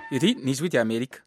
iri ni ijwi rya amerika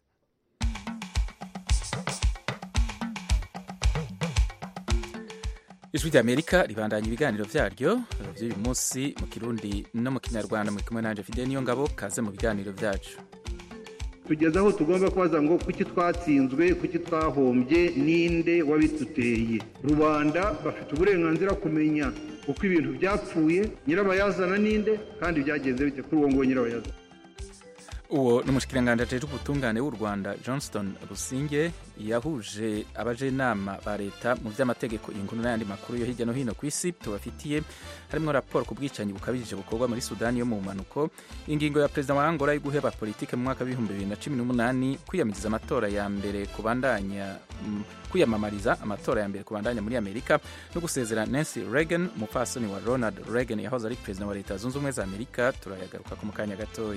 ijwi rya amerika ribandanya ibiganiro vyaryo vy'uyu munsi mu kirundi no mu kinyarwanda muri kumwe nanje fide niyo ngabo kaze mu biganiro vyacu tugeze aho tugomba kubaza ngo kuki twatsinzwe kuki twahombye ninde wabiduteye rubanda bafite uburenganzira kumenya uko ibintu byapfuye nyirabayazana ninde kandi byagenze bite kuri uwo nguwo nyirabayazana uwo ni umushikiranganji ajejwe ubutungane w'u rwanda johnston businge yahuje abajenama ba leta mu vy'amategeko inkuru n'ayandi makuru yo hirya no hino ku isi tubafitiye harimwo raporo ku bwicanyi bukabije bukorwa muri sudani yo mu mpanuko ingingo ya perezida wa angola yo guheba politike mu mwaka w'ibihumbi bibiri na cumi n'umunani kwiyamiriza amatora ya mbere kubandanya mm, kwiyamamariza amatora ya mbere kubandanya muri amerika no gusezera nancy reagan umupfasoni wa ronald reagan yahoze ari perezida wa leta zunze ubumwe za amerika turayagaruka ku mu kanya gatoya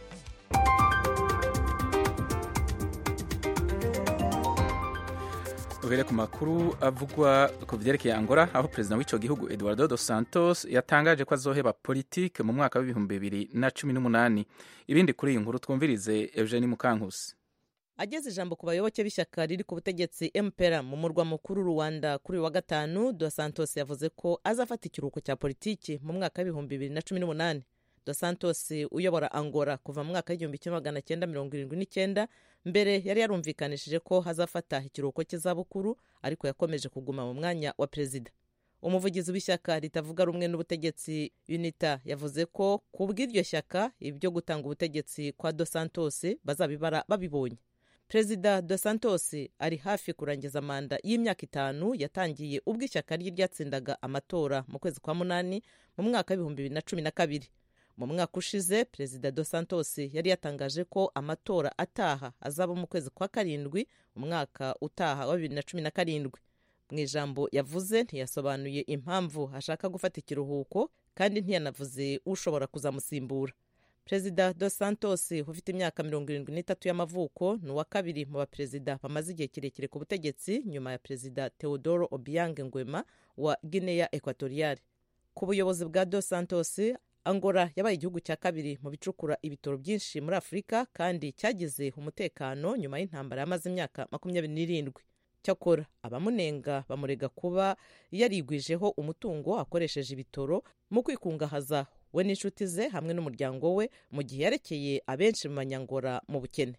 duhere ku makuru avugwa ku vyerekeye angola aho perezida w'ico gihugu eduardo dos santos yatangaje ko azoheba politike mu mwaka w'ibihumbi bibiri na cumi n'umunani ibindi kuri iyi nkuru twumvirize eugenie mukankusi ageze ijambo ku bayoboke b'ishyaka riri ku butegetsi mpera mu murwa mukuru rwanda kuri uyu wa gatanu dos santos yavuze ko azafata ikiruhuko cya politiki mu mwaka w'ibihumbi bibiri na cumi n'umunani dos santos uyobora angola kuva mu mwaka w'igihumbi kimwe magana cyenda mirongo irindwi n'icyenda mbere yari yarumvikanishije ko hazafata ikiruhuko cy'izabukuru ariko yakomeje kuguma mu mwanya wa perezida umuvugizi w'ishyaka ritavuga rumwe n'ubutegetsi unita yavuze ko ku bw'iryo shyaka ibyo gutanga ubutegetsi kwa dos santos bazabibara babibonye perezida dos santos ari hafi kurangiza manda y'imyaka itanu yatangiye ubwo ishyaka rye ryatsindaga amatora mu kwezi kwa munani mu mwaka w'ibihumbi bibiri na cumi na kabiri mu mwaka ushize perezida dos santos yari yatangaje ko amatora ataha azaba mu kwezi kwa karindwi umwaka utaha wa bibiri na cumi na karindwi mu ijambo yavuze ntiyasobanuye impamvu ashaka gufata ikiruhuko kandi ntiyanavuze ushobora kuzamusimbura perezida dos santos ufite imyaka mirongo irindwi n'itatu y'amavuko ni uwa kabiri mu baperezida bamaze igihe kirekire ku butegetsi nyuma ya perezida teodoro obiang ngwema wa guinea equatoriale ku buyobozi bwa dos santos angola yabaye igihugu cya kabiri mu bicukura ibitoro byinshi muri afurika kandi cyagize umutekano nyuma y'intambara yamaze imyaka makumyabiri n'irindwi cyakora abamunenga bamurega kuba yarigwijeho umutungo akoresheje ibitoro mu kwikungahaza we n'inshuti ze hamwe n'umuryango we mu gihe yarekeye abenshi mu banyangora mu bukene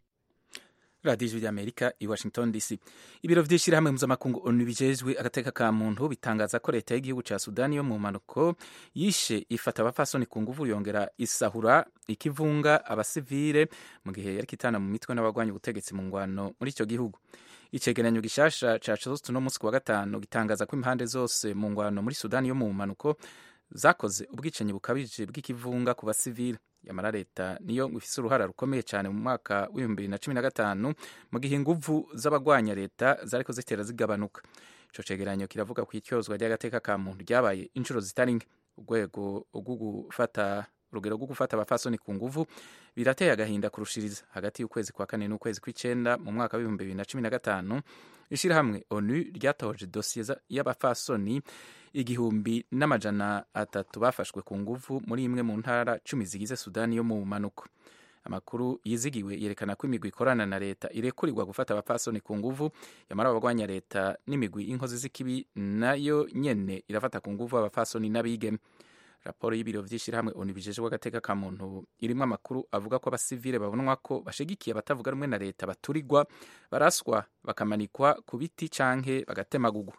radiyo ijwi ry'amerika i washington dc ibiro vy'ishirahamwe mpuzamakungu onu bijejwe agateka ka muntu bitangaza ko leta y'igihugu ca sudani yo mu mpanuko yishe ifata abafasoni ku nguvu yongera isahura ikivunga abasivile mu gihe yariko itana mu mitwe n'abagwanya ubutegetsi mu ngwano muri ico gihugu icegeranyo gishasha ca costu no musi ku wa gatanu gitangaza ko impande zose mu ngwano muri sudani yo mu mpanuko zakoze ubwicanyi bukabije bw'ikivunga ku basivile yamara leta niyo ifise uruhara rukomeye cyane mu mwaka w'ibihumbi bibiri na cumi na gatanu mu gihe inguvu z'abagwanya leta zariko zitera zigabanuka ico cegeranyo kiravuga ku ityozwa ry'agateka ka muntu ryabaye inshuro zitari nke urwego rwo gufata urugero rwo gufata abafasoni ku nguvu birateye agahinda kurushiriza hagati y'ukwezi kwa kane n'ukwezi kw'icenda mu mwaka w'ibihumbi bibiri na cumi na gatanu ishirahamwe onu ryatohoje dosiye y'abafasoni igihumbi n'amajana atatu bafashwe ku nguvu muri imwe mu ntara cumi zigize sudani yo mu mpanuko amakuru yizigiwe yerekana ko imigwi ikorana na leta irekurirwa gufata abapfasoni ku nguvu yamara abagwanya leta n'imigwi y'inkozi z'ikibi nayo nyene irafata ku nguvu abapfasoni n'abigeme raporo y'ibiro vy'ishirahamwe onu bijejwe agateka ka muntu irimwo amakuru avuga ko abasivile babonwa ko bashigikiye abatavuga rumwe na leta baturirwa baraswa bakamanikwa ku biti canke bagatemagugwa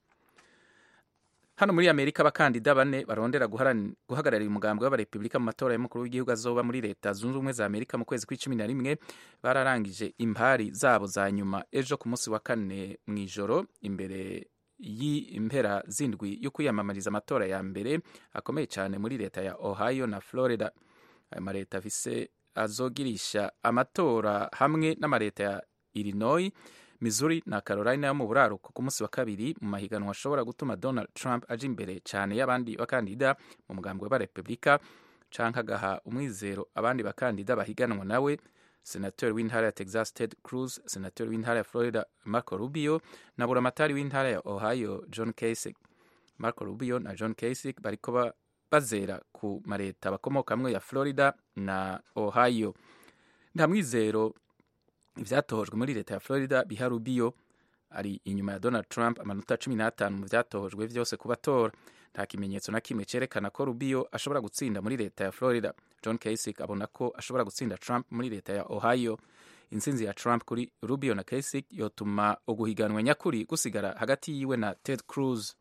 hano muri amerika abakandida bane barondera guhagararira umugambi w'abarepubulika mu matora y'umukuru w'igihugu azoba muri leta zunze ubumwe za amerika mu kwezi kw'icumi na rimwe bararangije impari zabo za nyuma ejo ku munsi wa kane mu ijoro imbere y'impera zindwi yo kwiyamamariza amatora ya mbere akomeye cyane muri leta ya ohio na florida ayo maleta afise azogirisha amatora hamwe n'amaleta ya illinois missouri na carolina yo mu buraruko ku munsi wa kabiri mu mahiganwa ashobora gutuma donald trump aja imbere cyane y'abandi bakandida mu mugambi w'abarepubulika canke agaha umwizero abandi bakandida bahiganwa nawe senatori w'intara ya texas ted cruz senatori w'intara ya florida marco rubio na buramatari w'intara ya ohio john kasich marco rubio na john kasich bariko bazera ku mareta bakomokamwo ya florida na ohio nta mwizero ivyatojwe muri leta ya florida biha rubio ari inyuma ya donald trump amanota cumi n'atanu mu vyatojwe vyose ku batora nta kimenyetso na kimwe cerekana ko rubio ashobora gutsinda muri leta ya florida john kasich abona ko ashobora gutsinda trump muri leta ya ohio intsinzi ya trump kuri rubio na kasich yotuma uguhiganwa nyakuri gusigara hagati yiwe na ted cruz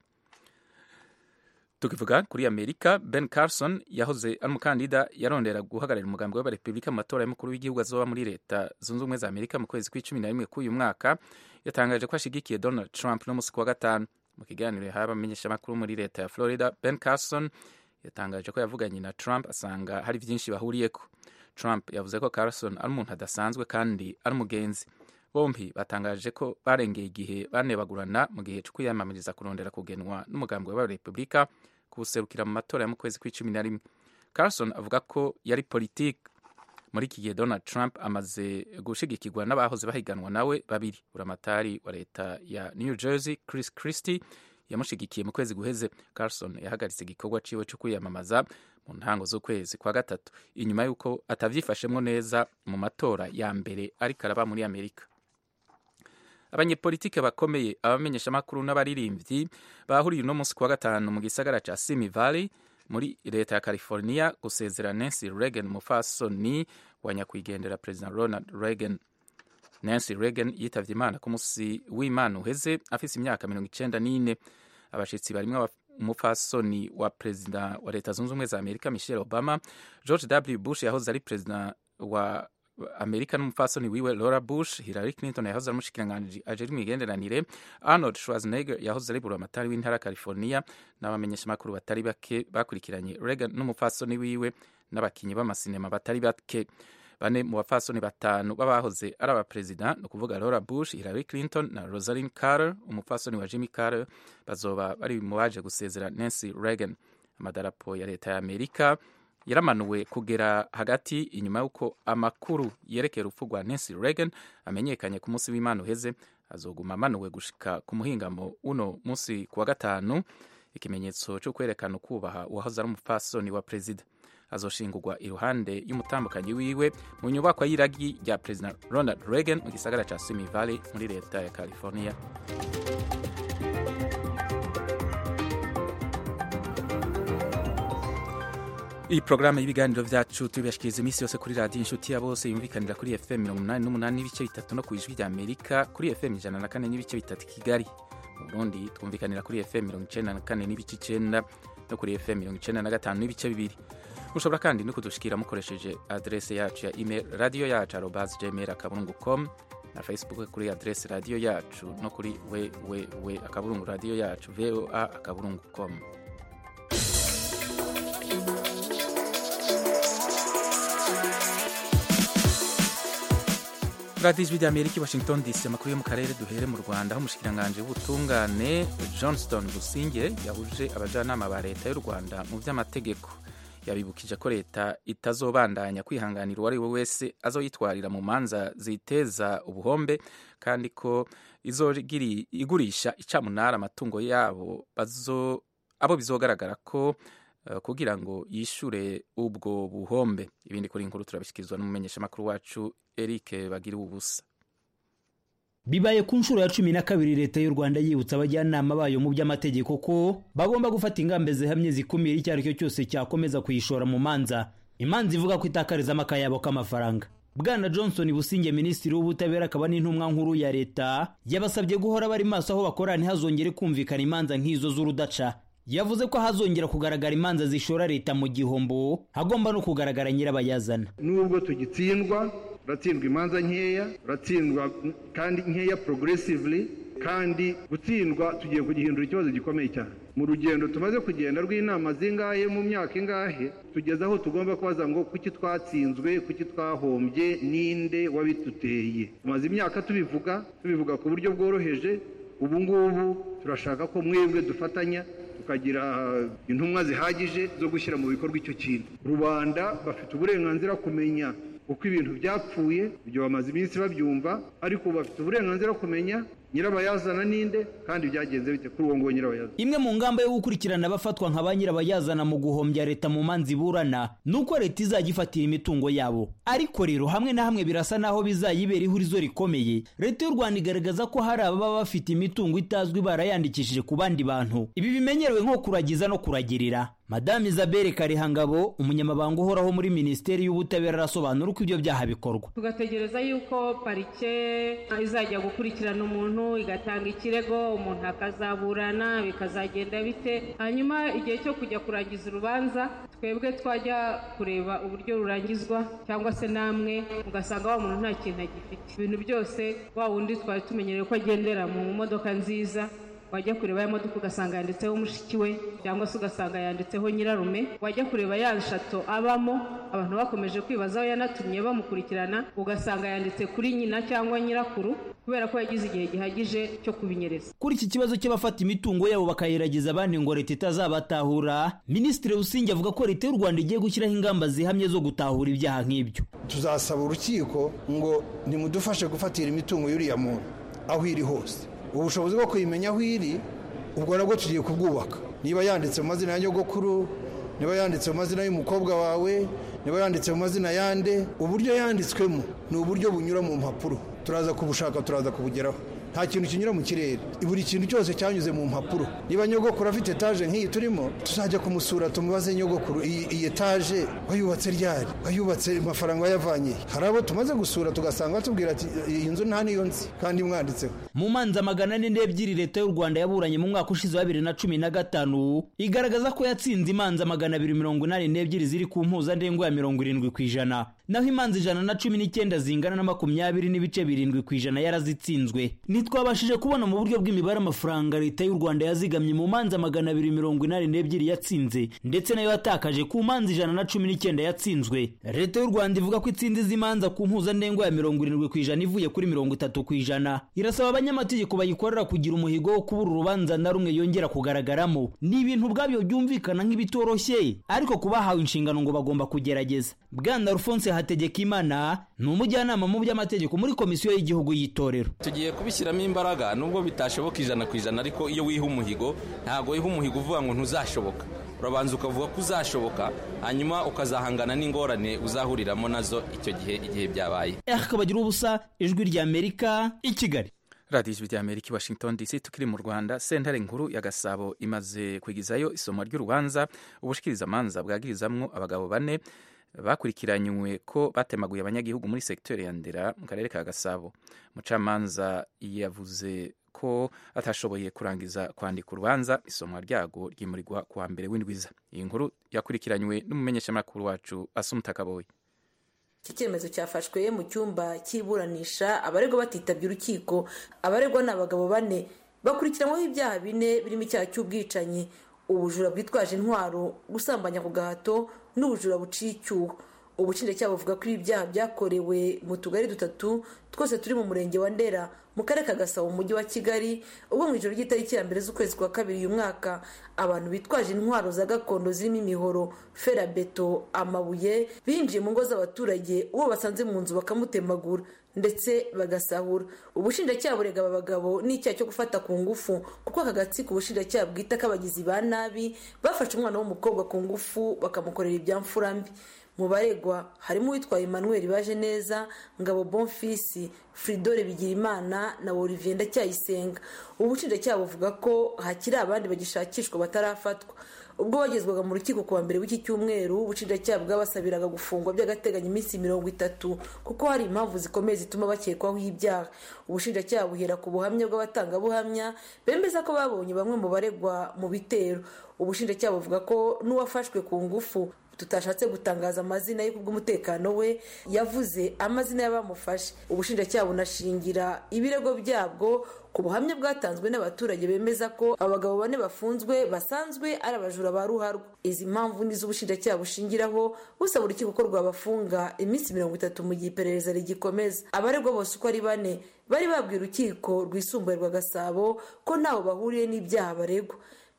tukivuga kuri amerika ben carson yahoze ari umukandida yarondera guhagararira umugambi w'abarepubulika mu matora y'umukuru w'igihugu azoba muri leta zunze ubumwe za amerika mu kwezi kw'icumi na rimwe k'uyu mwaka yatangaje ko ashigikiye donald trump no musi wa gatanu mu kiganiro yahaye abamenyeshamakuru muri leta ya florida ben carson yatangaje ko yavuganye na trump asanga hari byinshi bahuriyeko trump yavuze ko carson ari umuntu adasanzwe kandi ari umugenzi bombi batangaje ko barengeye igihe banebagurana mu gihe cyo kwiyamamariza kurondera kugenwa n'umugambi w'abarepubulika kuwuserukira mu matora ya mu kwezi kw'icumi na rimwe carson avuga ko yari politiki muri iki gihe donald trump amaze gushigikirwa n'abahoze bahiganwa nawe babiri buramatari wa leta ya new jersey chris christie yamushigikiye mu kwezi guheze carson yahagaritse igikorwa ciwe cyo kwiyamamaza mu ntango z'ukwezi kwa gatatu inyuma y'uko atavyifashemwo neza mu matora ya mbere ariko araba muri amerika abanyepolitike bakomeye abamenyeshamakuru n'abaririmbyi bahuriye uno munsi kuwa gatanu mu gisagara ca simi valley muri leta ya california gusezera nancy reagan umufasoni wa nyakwigendera perezida ronald reagan nancy reagan yitavye imana ku munsi w'imana uheze afise imyaka mirongo icenda n'ine abashitsi barimwo umupfasoni wa perezida wa leta zunze ubumwe za amerika michelle obama george w bush yahoze ari perezida wa amerika n'umupfasoni wiwe laura bush hillary clinton yahoze ari umushikiranganji ajejwe imigenderanire arnold schwarzenegger yahoze ari buramatari w'intara california n'abamenyeshamakuru batari bake bakurikiranye reagan n'umupfasoni wiwe n'abakinyi b'amasinema batari bake bane mu bapfasoni batanu b'abahoze ari abaperezida ni ukuvuga laura bush hillary clinton na rosalind carter umupfasoni wa jimmy carter bazoba bari mu baje gusezera nancy reagan amadarapo ya leta ya amerika yaramanuwe kugera hagati inyuma y'uko amakuru yerekeye urupfu rwa nancy reagan amenyekanye ku munsi w'imana uheze azoguma amanuwe gushika ku muhingamo uno munsi ku wa gatanu ikimenyetso cyo kwerekana ukubaha uwahoze ari umupfasoni wa perezida azoshingurwa iruhande y'umutambukanyi wiwe mu nyubakwa y'iragi rya perezida ronald reagan mu gisagara ca simi valley muri leta ya california iyi porogaramu y'ibiganiro byacu tubibashikiriza iminsi yose kuri radiyo inshuti ya bose yumvikanira kuri fm mirongo umunani n'umunani n'ibice bitatu no ku ijwi rya amerika kuri fm ijana na kane n'ibice bitatu kigali mu burundi twumvikanira kuri fm mirongo icenda na kane n'ibice icenda no kuri fm mirongo icenda na gatanu n'ibice bibiri mushobora kandi no kudushikira mukoresheje adrese yacu ya email radiyo yacu arobas gmail akaburungu com na facebook kuri adrese radiyo yacu no kuri www akaburungu radiyo yacu voa akaburungu com radiyo ijwi ry'amerika i washington dc amakuru yo mu karere duhere mu rwanda aho umushikiranganji w'ubutungane johnston businge yahuje abajyanama ba leta y'u rwanda mu by'amategeko yabibukije ko leta itazobandanya kwihanganira uwo ari we wese azoyitwarira mu manza ziteza ubuhombe kandi ko igurisha icamunara amatungo yabo bazo abo bizogaragara ko uh, kugira ngo yishure ubwo buhombe ibindi kuri inkuru turabishikirizwa n'umumenyeshamakuru wacu Eric bagira ubusa bibaye ku nshuro ya cumi na kabiri leta y'u rwanda yibutsa abajyanama bayo mu by'amategeko ko bagomba gufata ingamba zihamye zikumira icyo ari cyo cyose cyakomeza kuyishora mu manza imanza ivuga ko itakarizamo akayabo k'amafaranga bwana johnson businge minisitiri w'ubutabera akaba n'intumwa nkuru ya leta yabasabye guhora bari maso aho bakorera ntihazongere kumvikana imanza nk'izo z'urudaca yavuze ko hazongera kugaragara imanza zishora leta mu gihombo hagomba no kugaragara nyirabayazana nubwo tugitsindwa uratsindwa imanza nkeya uratsindwa kandi nkeya progressively kandi gutsindwa tugiye kugihindura ikibazo gikomeye cyane mu rugendo tumaze kugenda rw'inama zingahe mu myaka ingahe tugeze aho tugomba kubaza ngo kuki twatsinzwe kuki twahombye ninde wabiduteye tumaze imyaka tubivuga tubivuga ku buryo bworoheje ubu ngubu turashaka ko mwebwe dufatanya tukagira intumwa zihagije zo gushyira mu bikorwa icyo kintu rubanda bafite uburenganzira kumenya uko ibintu byapfuye ibyo bamaze iminsi babyumva ariko bafite uburenganzira kumenya nyirabayazana ninde kandi byagenze bite kuri uwo nguwo nyirabayazana imwe mu ngamba yo gukurikirana abafatwa nka ba nyirabayazana mu guhombya leta mu manza iburana ni uko leta izajya ifatira imitungo yabo ariko rero hamwe na hamwe birasa naho bizayibera ihurizo rikomeye leta y'u rwanda igaragaza ko hari ababa bafite imitungo itazwi barayandikishije ku bandi bantu ibi bimenyerewe nko kuragiza no kuragirira madame isabelle karihangabo umunyamabanga uhoraho muri minisiteri y'ubutabera arasobanura uko ibyo byaha bikorwa tugategereza yuko parike izajya gukurikirana umuntu igatanga ikirego umuntu akazaburana bikazagenda bite hanyuma igihe cyo kujya kurangiza urubanza twebwe twajya kureba uburyo rurangizwa cyangwa se namwe ugasanga wa muntu nta kintu agifite ibintu byose wa wundi twari tumenyereye ko agendera mu modoka nziza wajya kureba ya modoka ugasanga yanditseho mushiki we cyangwa se ugasanga yanditseho nyirarume wajya kureba ya nshato abamo abantu bakomeje kwibaza aho yanatumye bamukurikirana ugasanga yanditse kuri nyina cyangwa nyirakuru kubera ko yagize igihe gihagije cyo kubinyereza kuri iki kibazo cy'abafata imitungo yabo bakayiragiza abandi ngo leta itazabatahura minisitiri busingi avuga ko leta y'u rwanda igiye gushyiraho ingamba zihamye zo gutahura ibyaha nk'ibyo tuzasaba urukiko ngo nimudufashe gufatira imitungo y'uriya muntu aho iri hose ubushobozi bwo kuyimenya aho iri ubwo nabwo tugiye kubwubaka niba yanditse mu mazina ya nyogokuru niba yanditse mu mazina y'umukobwa wawe niba yanditse mu mazina yande uburyo yanditswemo ni uburyo bunyura mu mpapuro turaza kubushaka turaza kubugeraho nta kintu kinyura mu kirere buri kintu cyose cyanyuze mu mpapuro niba nyogokuru afite etaje nk'iyi turimo tuzajya kumusura tumubaze nyogokuru iyi etaje wayubatse ryari wayubatse amafaranga wayavanye hari abo tumaze gusura tugasanga batubwira ati iyi nzu nta niyo nzi kandi mwanditseho mu manza magana ane n'ebyiri leta y'u rwanda yaburanye mu mwaka ushize wa bibiri na cumi na gatanu igaragaza ko yatsinze imanza magana abiri mirongo inani n'ebyiri ziri ku mpuzandengo ya mirongo irindwi ku ijana naho imanza ijana na cumi n'icyenda zingana na makumyabiri n'ibice birindwi ku ijana yarazitsinzwe ntitwabashije kubona mu buryo bw'imibare amafaranga leta y'u rwanda yazigamye mu manza magana abiri mirongo inani n'ebyiri yatsinze ndetse nayo yatakaje ku manza ijana na cumi n'icyenda yatsinzwe leta y'u rwanda ivuga ko itsinze izi manza ku mpuzandengo ya mirongo irindwi ku ijana ivuye kuri mirongo itatu ku ijana irasaba abanyamategeko bayikorera kugira umuhigo wo kubura urubanza na rumwe yongera kugaragaramo ni ibintu ubwabyo byumvikana nk'ibitoroshye ariko ku bahawe inshingano ngo bagomba kugerageza bwana alphonse hategekimana ni umujyanama mu by'amategeko muri komisiyo y'igihugu y'itorero tugiye kubishyiramo imbaraga nubwo bitashoboka ijana ku ijana ariko iyo wiha umuhigo ntabwo wiha umuhigo uvuga ngo ntuzashoboka urabanza ukavuga ko uzashoboka hanyuma ukazahangana n'ingorane uzahuriramo nazo icyo gihe igihe byabaye akabagira ubusa ijwi ry'amerika i kigali radiyo ijwi ry'amerika i washington dc tukiri mu rwanda sentare nkuru ya gasabo imaze kwigizayo isomwa ry'urubanza ubushikirizamanza bwagirizamwo abagabo bane bakurikiranywe ko batemaguye abanyagihugu muri segiteri ya ndera mu karere ka gasabo umucamanza yavuze ko atashoboye kurangiza kwandika urubanza isomwa ryago ryimurirwa kuwa mbere w'indwiza iyi nkuru yakurikiranywe n'umumenyeshamakuru wacu asumutakaboye iki cyemezo cyafashwe mu cyumba cy'iburanisha abaregwa batitabye urukiko abaregwa ni abagabo bane bakurikiranyweho ibyaha bine birimo icyaha cy'ubwicanyi ubujura bwitwaje intwaro gusambanya ku gahato n'ubujura buciye icyuho ubushinjacyaha buvuga ko ibi byaha byakorewe mu tugari dutatu twose turi mu murenge wa ndera mu karere ka gasabo mu mujyi wa kigali ubwo mu ijoro ry'itariki ya mbere z'ukwezi kwa kabiri uyu mwaka abantu bitwaje intwaro za gakondo zirimo imihoro ferabeto amabuye binjiye mu ngo z'abaturage uwo basanze mu nzu bakamutemagura ndetse bagasahura ubushinjacyaha burega aba bagabo n'icyaha cyo gufata ku ngufu kuko aka gatsiko ubushinjacyaha bwita k'abagizi ba nabi bafashe umwana w'umukobwa ku ngufu bakamukorera ibyamfura mbi mu baregwa harimo uwitwaye emmanuel baje neza ngabo bonfisi fridore bigirimana na olivier ndacyayisenga ubushinjacyaha buvuga ko hakiri abandi bagishakishwa batarafatwa ubwo bagezwaga mu rukiko kuwa mbere w'iki cyumweru ubushinjacyaha bwabasabiraga gufungwa by'agateganyo iminsi mirongo itatu kuko hari impamvu zikomeye zituma bakekwaho ibyaha ubushinjacyaha buhera ku buhamya bw'abatangabuhamya bemeza ko babonye bamwe mu baregwa mu bitero ubushinjacyaha buvuga ko n'uwafashwe ku ngufu tutashatse gutangaza amazina ye kubw'umutekano we yavuze amazina y'abamufashe ubushinjacyaha bunashingira ibirego byabwo ku buhamya bwatanzwe n'abaturage bemeza ko abagabo bane bafunzwe basanzwe ari abajura ba ruharwa izi mpamvu ni z'ubushinjacyaha bushingiraho busaba urukiko ko rwabafunga iminsi mirongo itatu mu gihe iperereza rigikomeza abaregwa bose uko ari bane bari babwiye urukiko rwisumbuye rwa gasabo ko ntaho bahuriye n'ibyaha baregwa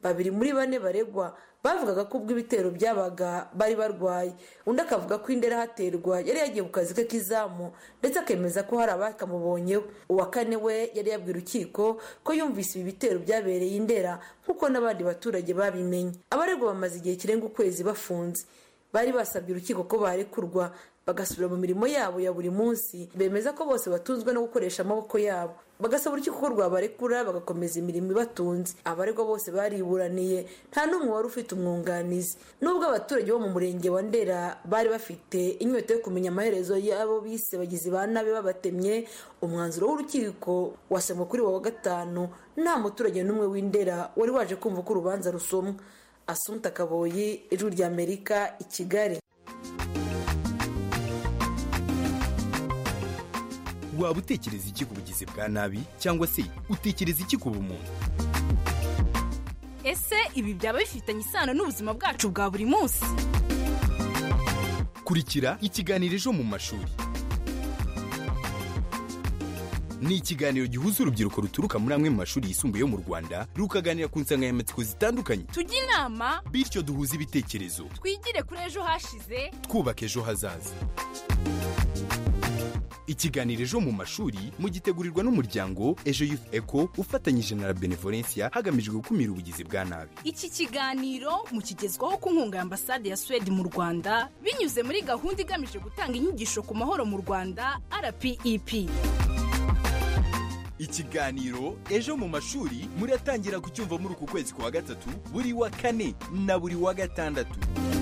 babiri muri bane baregwa bavugaga ko ubwo ibitero byabaga bari barwaye undi akavuga ko indera haterwa yari yagiye ku kazi ke k'izamu ndetse akemeza ko hari abakamubonyeho uwa kane we yari yabwira urukiko ko yumvise ibi bitero byabereye indera nk'uko n'abandi baturage babimenye abaregwa bamaze igihe kirenga ukwezi bafunze bari basabye urukiko ko barekurwa bagasubira mu mirimo yabo ya buri munsi bemeza ko bose batunzwe no gukoresha amaboko yabo bagasaba urukiko ko rwabarekura bagakomeza imirimo ibatunze abaregwa bose bariburaniye nta n'umwe wari ufite umwunganizi nubwo abaturage bo mu murenge wa ndera bari bafite inyota yo kumenya amaherezo y'abo bise bagizi ba nabi babatemye umwanzuro w'urukiko wasomwe kuri wa gatanu nta muturage n'umwe w'indera wari waje kumva ko urubanza rusomwa asunta kaboyi ijwi ry'amerika i kigali waba utekereza iki ku bugizi bwa nabi cyangwa se utekereza iki ku bumuntu ese ibi byaba bifitanye isano n'ubuzima bwacu bwa buri munsi kurikira ikiganiro ejo mu mashuri ni ikiganiro gihuza urubyiruko ruturuka muri amwe mu mashuri yisumbuye yo mu rwanda rukaganira ku nsanganyamatsiko zitandukanye tujye inama bityo duhuze ibitekerezo twigire kuri ejo hashize twubaka ejo hazaza ikiganiro ejo mu mashuri mugitegurirwa n'umuryango ejo youth eco ufatanyije na la benevolencia hagamijwe gukumira ubugizi bwa nabi iki kiganiro mukigezwaho ku nkunga ya ambasade ya suwede mu rwanda binyuze muri gahunda igamije gutanga inyigisho ku mahoro mu rwanda rpep ikiganiro ejo mu mashuri muratangira kucyumva muri uku kwezi kwa gatatu buri wa kane na buri wa gatandatu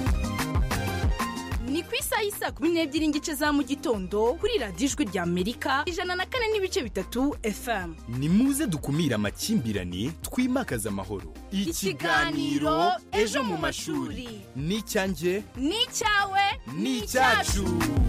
ni ku isaha y'isa kumi n'ebyiri n'igice za mu gitondo kuri radiyo ijwi rya amerika ijana na kane n'ibice bitatu fm ni muze dukumire amakimbirane twimakaze amahoro Ikiganiro Ejo mu mashuri. ni icyanjye ni icyawe ni icyacu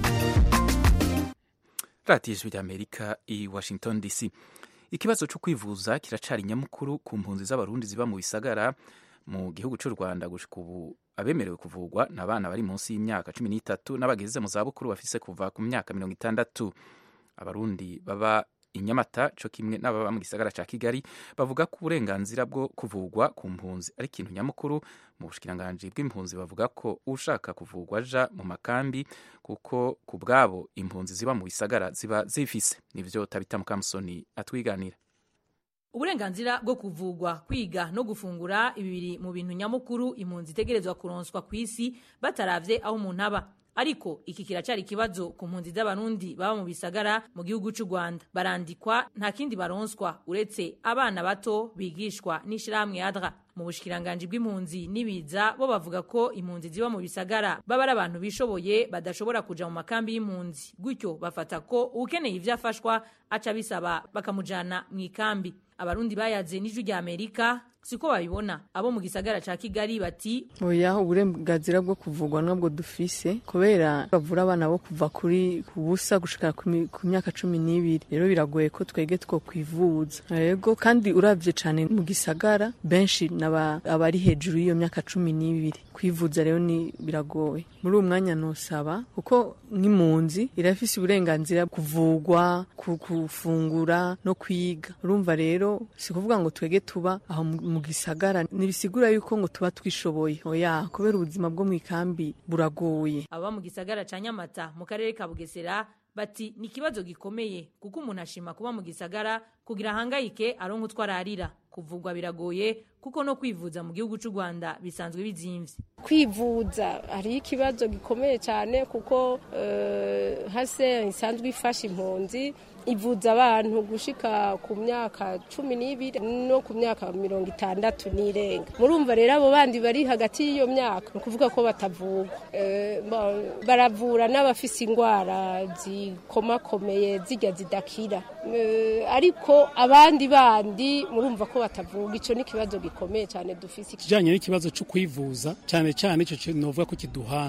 radiyo ijwi ry'amerika i washington dc ikibazo cyo kwivuza kiracari nyamukuru ku mpunzi z'abarundi ziba mu bisagara mu gihugu cy'u rwanda gushika ubu abemerewe kuvugwa ni abana bari munsi y'imyaka cumi n'itatu n'abageze mu zabukuru bafise kuva ku myaka mirongo itandatu abarundi baba i nyamata cyo kimwe n'ababa mu gisagara cya kigali bavuga ko uburenganzira bwo kuvugwa ku mpunzi ari ikintu nyamukuru mu bushikiranganji bw'impunzi bavuga ko ushaka kuvugwa aja mu makambi kuko ku bwabo impunzi ziba mu bisagara ziba zifise nivyo tabita mukamusoni atwiganira uburenganzira bwo kuvugwa kwiga no gufungura ibi biri mu bintu nyamukuru impunzi itegerezwa kuronswa ku isi bataravye aho umuntu aba ariko iki kiracyari ikibazo ku mpunzi z'abarundi baba mu bisagara mu gihugu cy'u rwanda barandikwa nta kindi baronswa uretse abana bato bigishwa n'ishyirahamwe adra mu bushikiranganji bw'impunzi n'ibiza bo bavuga ko impunzi ziba mu bisagara baba ari abantu bishoboye badashobora kuja mu makambi y'impunzi gutyo bafata ko ukeneye ivyo afashwa aca bisaba bakamujana mu ikambi abarundi bayaze n'ijwi rya amerika siko babibona abo mu gisagara ca kigali bati oya uburenganzira bwo kuvugwa nabwo dufise kubera bavura abana bo kuva kuri ku busa gushika ku mi- ku myaka cumi n'ibiri rero biragoye ko twege two kwivuza yego kandi uravye cane mu gisagara benshi naba abari hejuru y'iyo myaka cumi n'ibiri kwivuza rero ni biragoye muri uwo mwanya nosaba kuko nk'impunzi irafise uburenganzira kuvugwa ku- gufungura no kwiga urumva rero si kuvuga ngo twege tuba aho mu mu gisagara ntibisigura yuko ngo tuba twishoboye oya kubera ubuzima bwo mu ikambi buragoye aba mu gisagara ca nyamata mu karere ka bugesera bati ni ikibazo gikomeye kuko umuntu ashima kuba mu gisagara kugira ahangayike aronka utwo ararira kuvugwa biragoye kuko no kwivuza mu gihugu cy'u rwanda bisanzwe bizimvye kwivuza hariho ikibazo gikomeye cyane kuko eh, hase isanzwe ifasha impunzi ivuza abantu gushika ku myaka cumi n'ibiri no ku myaka mirongo itandatu n'irenga murumva rero abo bandi bari hagati y'iyo myaka ni ukuvuga ko batavugwa Eh, ba- baravura n'abafise indwara zikomakomeye zijya zidakira Eh, ariko abandi bandi murumva ko batavuga icyo ni ikibazo gikomeye cyane dufise kijanye n'ikibazo cyo kwivuza cyane cyane icyo kintu novuga ko kiduhanze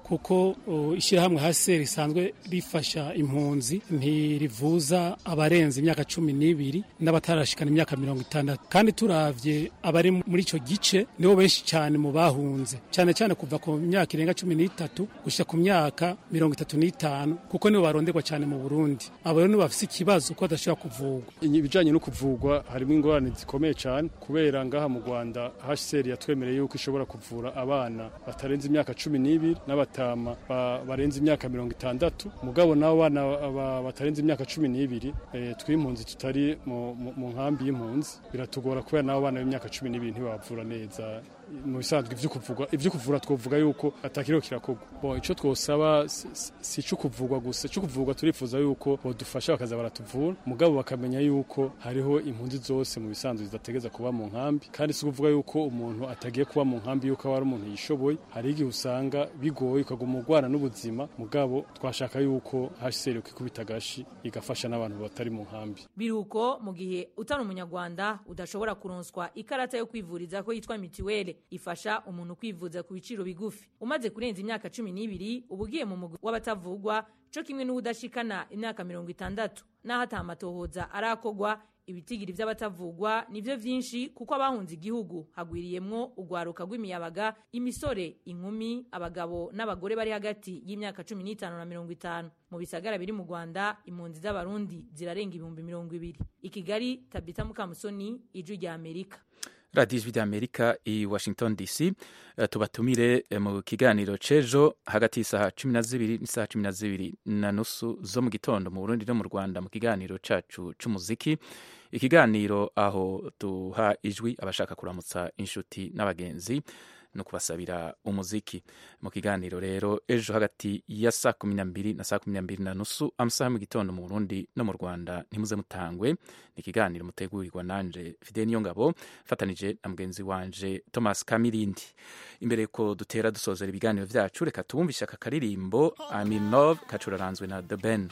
kuko ishyirahamwe hase risanzwe rifasha impunzi ntirivuza abarenze imyaka cumi n'ibiri n'abatarashikana imyaka mirongo itandatu kandi turavye abari muri ico gice nibo benshi cyane mu bahunze cyane cyane kuva ku myaka irenga cumi n'itatu gushika ku myaka mirongo itatu n'itanu kuko nibo baronderwa cyane mu burundi abo rero nibo bafise ikibazo ko badashobora kuvugwa ibijanye no kuvugwa harimo ingorane zikomeye cyane kubera ngaha mu rwanda hcr yatwemereye yuko ishobora kuvura abana batarenze imyaka cumi n'ibiri n'abatama barenze imyaka mirongo itandatu mugabo n'abo bana batarenze imyaka cumi n'ibiri tw'impunzi tutari mu nkambi y'impunzi biratugora kubera n'abo bana b'imyaka cumi n'ibiri ntibabavura neza mu bisanzwe ibyo kuvura twavuga yuko atakiriho kirakorwa icyo twosaba si icyo kuvurwa gusa icyo kuvurwa turifuza yuko badufasha bakaza baratuvura mugabo bakamenya yuko hariho impunzi zose mu bisanzwe zidategeza kuba mu nkambi kandi si ukuvuga yuko umuntu atagiye kuba mu nkambi yuko aba ari umuntu yishoboye hari igihe usanga bigoye ukaguma urwana n'ubuzima mugabo twashaka yuko hcr ikikubita agashi igafasha n'abantu batari mu nkambi biruko mu gihe utari umunyarwanda udashobora kuronswa ikarata yo kwivuriza ko yitwa mitiweli ifasha umuntu kwivuza ku biciro bigufi umaze kurenza imyaka cumi n'ibiri uba ugiye mu mugwi w'abatavugwa co kimwe n'uwudashikana imyaka mirongo itandatu n'aho atamatohoza arakogwa ibitigiri vy'abatavugwa nivyo vyinshi kuko abahunze igihugu hagwiriyemwo urwaruka rw'imiyabaga imisore inkumi abagabo n'abagore bari hagati y'imyaka cumi n'itanu na mirongo itanu mu bisagara biri mu rwanda impunzi z'abarundi zirarenga ibihumbi mirongo ibiri i kigali tabita mukamusoni ijwi rya amerika radiyo ijwi ry'amerika i washington dc uh, tubatumire uh, mu kiganiro c'ejo hagati y'isaha cumi na zibiri n'isaha cumi na zibiri na nusu zo mu gitondo mu burundi no mu rwanda mu kiganiro cacu c'umuziki ikiganiro aho duha ijwi abashaka kuramutsa inshuti n'abagenzi no kubasabira umuziki mu kiganiro rero ejo hagati ya saa kumi na mbiri na saa kumi na mbiri na nusu amasaha mu gitondo mu burundi no mu rwanda ntimuze mutangwe ni ikiganiro mutegurirwa nanje fide niyo ngabo fatanije na mugenzi wanje thomas kamirindi imbere ko dutera dusozera ibiganiro vyacu reka tubumvishe aka karirimbo I'm in love kacuraranzwe na the ben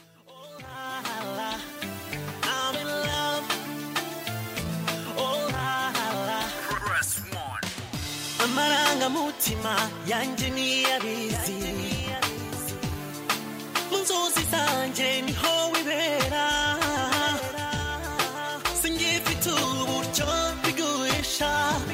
amarangamutima yanjye niyabizi mu nzozi zanjye niho wibera singifite uburyo bigurisha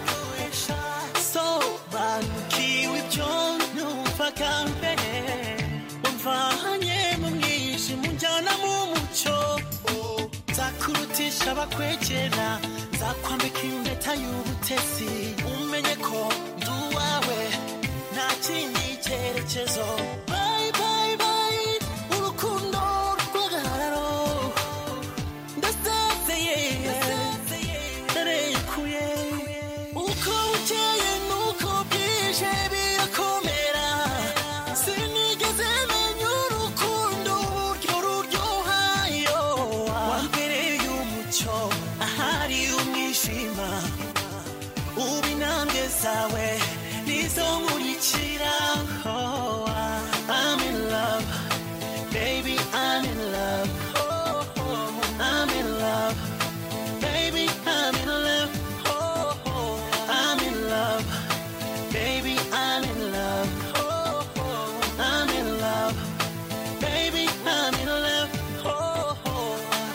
sobanukiwe ibyo numvaga mbere umvanye mu mwijima unjyana mu mucyo nzakurutisha abakwegera nzakwambika impeta y'ubutesi umenye ko ndi uwawe nta kindi cyerekezo bayi bayi bayi urukundo rw'agahararo ndasezeye ndarekuye uko bukeye nuko bwije birakomera sinigeze menya urukundo uburyo ruryohayo wambereye umucyo ahari umwijima ubu intambwe zawe nizo nkurikira oh, I'm in love baby I'm in love oh, oh, I'm in love baby I'm in love oh, oh, I'm in love baby I'm in love oh, oh, I'm in love baby I'm in love oh, oh.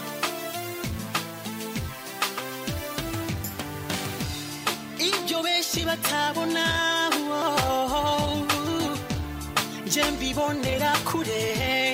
ibyo benshi batabona oh, nje mbibonera kure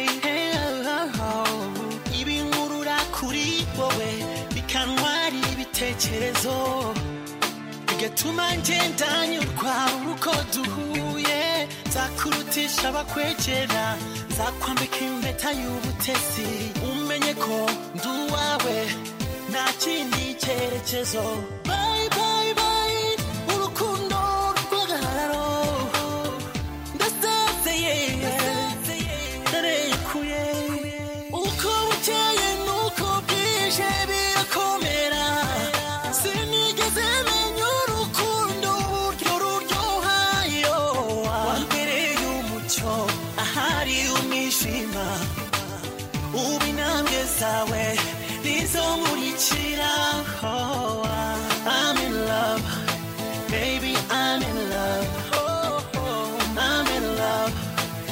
ibinkurura kuri wowe bikantwara ibitekerezo bigatuma ngenda nyurwa uko duhuye nzakurutisha abakwegera nzakwambika impeta y'ubutesi umenye ko ndi uwawe nta kindi cyerekezo bayi bayi bayi urukundo rw'agahararo ndasezeye ndarekuye uko bukeye nuko bwije birakomera sinigeze menya urukundo uburyo ruryohayo wambereye umucyo ahari umwijima ubu intambwe zawe nizo nkurikira oh, I'm in love baby I'm in love oh, oh, I'm in love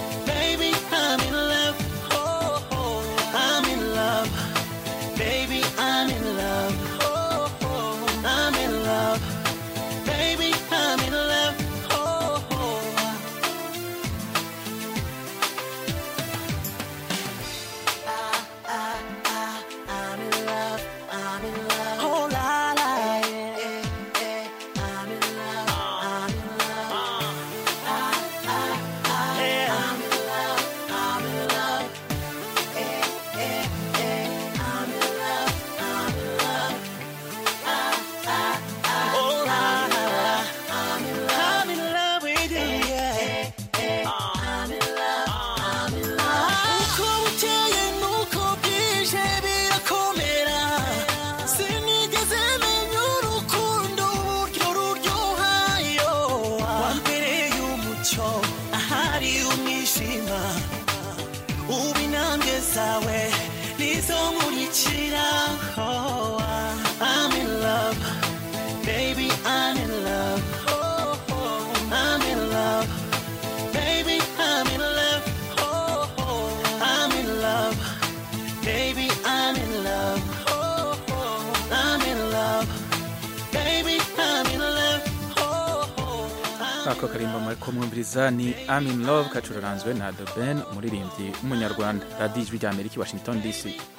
zawe nizo nkurikira oh, I'm in love baby I'm in love oh, oh, I'm in love baby I'm in love oh, oh, I'm in love baby I'm in love oh, oh, I'm in love baby I'm in love oh, oh, ako karimbo mariko mwumviriza ni I'm in love kacuraranzwe na The Ben umuririmbyi w'umunyarwanda radiyo ijwi rya amerika i washington dc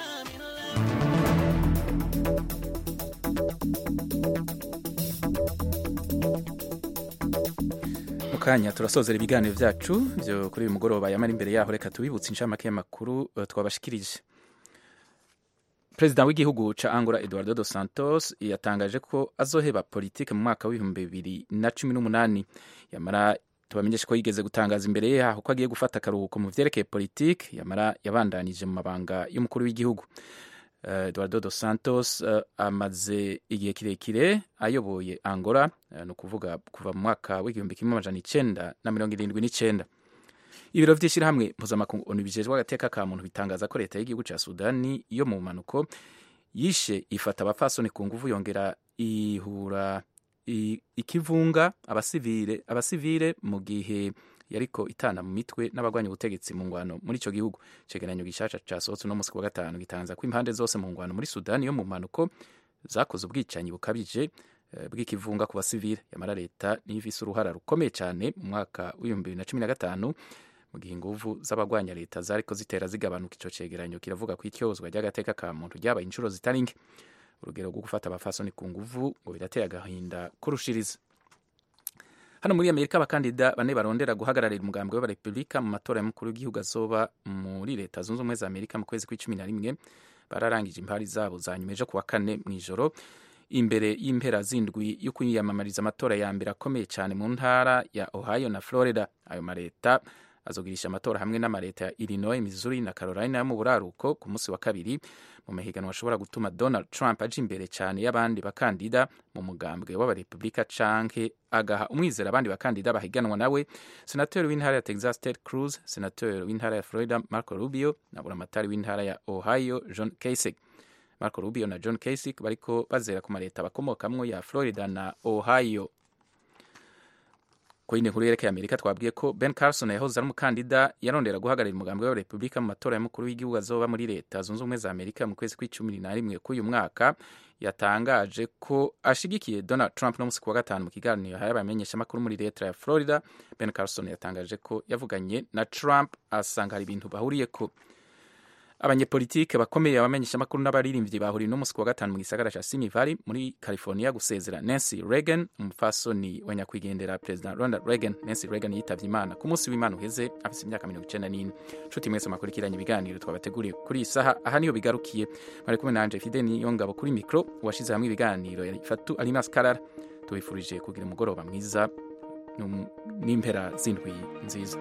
mu kanya turasozera ibiganiro byacu byo kuri uyu mugoroba yamara imbere yaho reka tubibutse inshamake y'amakuru eh, twabashikirije perezida w'igihugu ca angola eduardo dos santos yatangaje ko azoheba politike mu mwaka w'ibihumbi bibiri na cumi n'umunani yamara tubamenyeshe ko yigeze gutangaza imbere yaho ko agiye gufata akaruhuko mu vyerekeye politike yamara yabandanije mu mabanga y'umukuru w'igihugu Eh, eduardo dos santos eh, amaze igihe kirekire ayoboye angola eh, ni ukuvuga kuva mu mwaka w'igihumbi kimwe amajana icenda na mirongo irindwi n'icenda ibiro vy'ishirahamwe mpuzamakungu onu bijejwe agateka ka muntu bitangaza ko leta y'igihugu ca sudani yo mu mpanuko yishe ifata abapfasoni ku nguvu yongera ihura i- ikivunga abasivile abasivile mu gihe yariko itana mu mitwe n'abagwanya ubutegetsi mu ngwano muri ico gihugu cegeranyo gishasha casohotse uno musi ku wa gatanu gitangaza ko impande zose mu ngwano muri sudani yo mu mpanuko zakoze ubwicanyi bukabije eh, bw'ikivunga ku basivile yamara leta niyo ifise uruhara rukomeye cane mu mwaka w'ibihumbi bibiri na cumi na gatanu mu gihe inguvu z'abagwanya leta zariko zitera zigabanuka ico cegeranyo kiravuga ko ityozwa ry'agateka ka muntu ryabaye inshuro zitari nke urugero rwo gufata abafasoni ku nguvu ngo birateye agahinda kurushiriza hano muri amerika abakandida bane barondera guhagararira umugambi w'abarepubulika mu matora y'umukuru w'igihugu azoba muri leta zunze ubumwe za amerika mu kwezi kw'icumi na rimwe bararangije impari zabo za nyuma ejo ku wa kane mu ijoro imbere y'impera zindwi yo kwiyamamariza amatora ya mbere akomeye cyane mu ntara ya ohio na florida ayo mareta azogirisha amatora hamwe n'amareta ya illinois missouri na carolina yo mu buraruko ku munsi wa kabiri mu mahiganwa ashobora gutuma donald trump aja imbere cyane y'abandi bakandida mu mugambwe w'abarepubulika canke agaha umwizera abandi bakandida bahiganwa nawe senateri w'intara ya texas ted cruz senateri w'intara ya florida marco rubio na buramatari w'intara ya ohio john kasich marco rubio na john kasich bariko bazera ku mareta bakomokamwo ya florida na ohio ku yindi nkuru yerekeye amerika twabwiye ko ben carson yahoze ari umukandida yarondera guhagararira umugambi wa repubulika mu matora y'umukuru w'igihugu azoba muri leta zunze ubumwe za amerika mu kwezi kw'icumi na rimwe k'uyu mwaka yatangaje ko ashigikiye donald trump no musi ku wa gatanu mu kiganiro yahaye abamenyeshamakuru muri leta ya florida ben carson yatangaje ko yavuganye na trump asanga hari ibintu bahuriyeko abanyepolitike bakomeye abamenyeshamakuru n'abaririmbyi bahuriye no musi ku wa gatanu mu gisagara ca Simi Valley muri California gusezera Nancy Reagan umupfasoni wa nyakwigendera President Ronald Reagan Nancy Reagan yitavye Imana ku munsi w'Imana uheze afise imyaka mirongo icenda n'ine nshuti mwese mwakurikiranye ibiganiro twabateguriye kuri iyi saha aha niyo bigarukiye mwari kumwe nanje Fidel Niyongabo kuri mikro washize hamwe ibiganiro yari Fatu Alinas Karara tubifurije kugira umugoroba mwiza n'um- n'impera z'indwi nziza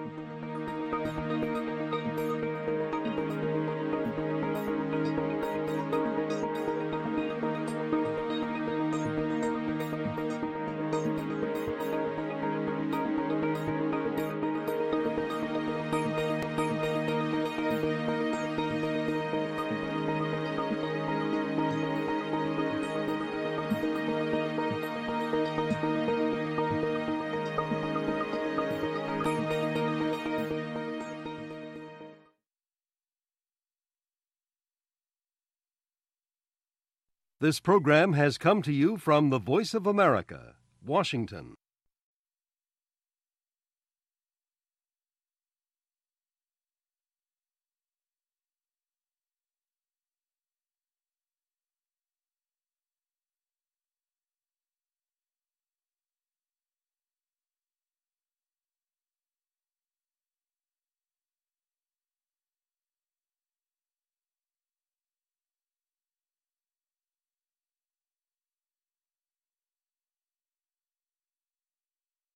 This program has come to you from the Voice of America, Washington.